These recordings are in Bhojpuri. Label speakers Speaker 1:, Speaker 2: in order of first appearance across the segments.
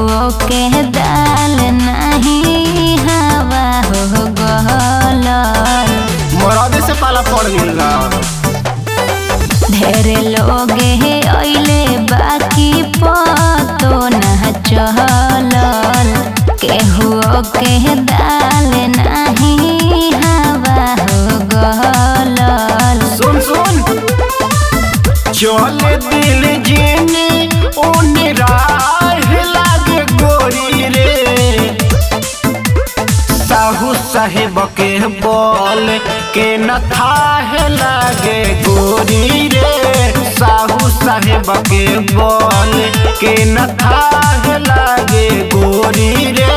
Speaker 1: के दाल नहीं हवा हो गल
Speaker 2: मरद से पाला पड़ गइल बा
Speaker 1: ढेर लोग अइले बाकी पतो न चलल केहू के दाल नहीं हवा हो गलल
Speaker 2: सुन सुन चल दिल जीने ओने राह लागे गोरी रे साहू साहेब के बोल के न थाह लागे गोरी रे साहू साहेब के बोल के न थाह लागे गोरी रे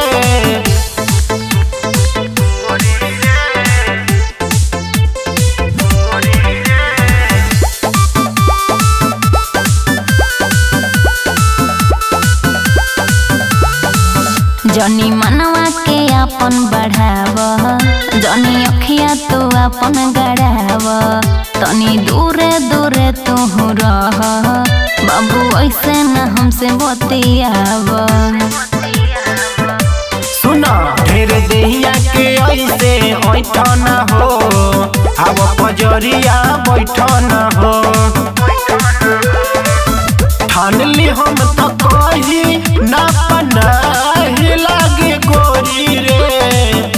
Speaker 1: जनी मनवा के अपन बढ़ाव जनी अखिया तो अपन गड़ाव तनी दूरे दूरे तू रह बाबू ऐसे न हमसे बतियाव
Speaker 2: सुना ढेर देहिया के ऐसे ऐठन हो अब पजरिया बैठन हो ठान ली हम तो कही ना पनाही लागे गोरी रे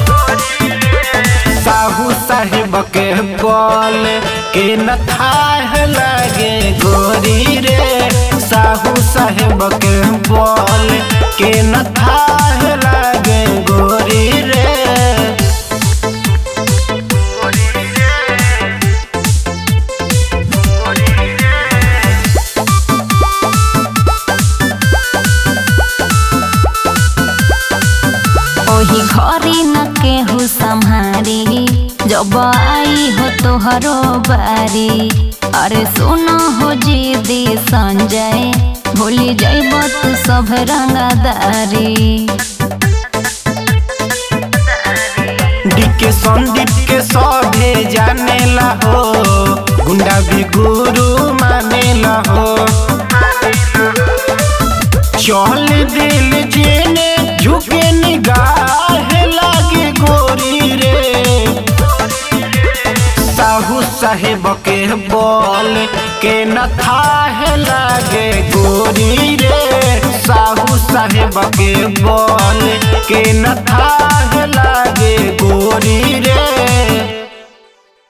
Speaker 2: साहू साहेब के बोल के न थाह लागे गोरी रे साहू साहेब के बोल के न थाह लागे गोरी रे
Speaker 1: ओही घरी न केहू सम्हारी जब आई हो तोहरो बारी अरे सुनो हो जीदी संजय भूली जैब तू सब रंगदारी
Speaker 2: डीके संदीप के सभे जाने ला हो गुंडा भी गुरु माने ला हो चल दिल जेने झुके निगाह लागे गोरी रे साहू साहेब के बोल के न थाह लागे गोरी रे साहू साहेब के बोल के न थाह